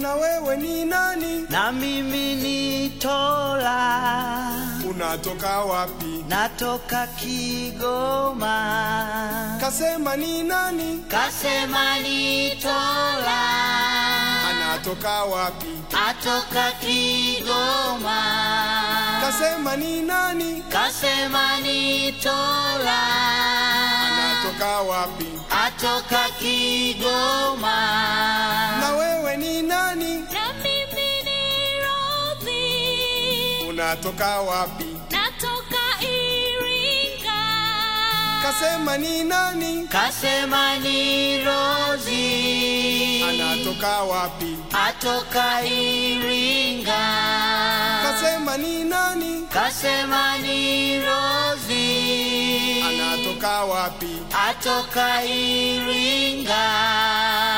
na wewe ni nani? na mimi ni Tola, Unatoka wapi? natoka Kigoma. Kasema ni nani? Kasema ni Tola, Anatoka wapi? atoka Kigoma. Kasema ni nani? Kasema ni Tola, Anatoka wapi? atoka Kigoma. Na wewe ni nani? Na mimi ni Rozi, Unatoka wapi? natoka Iringa. Kasema ni nani? Kasema ni Rozi, Anatoka wapi? atoka Iringa. Kasema ni nani? Kasema ni Rozi, Anatoka wapi? atoka Iringa.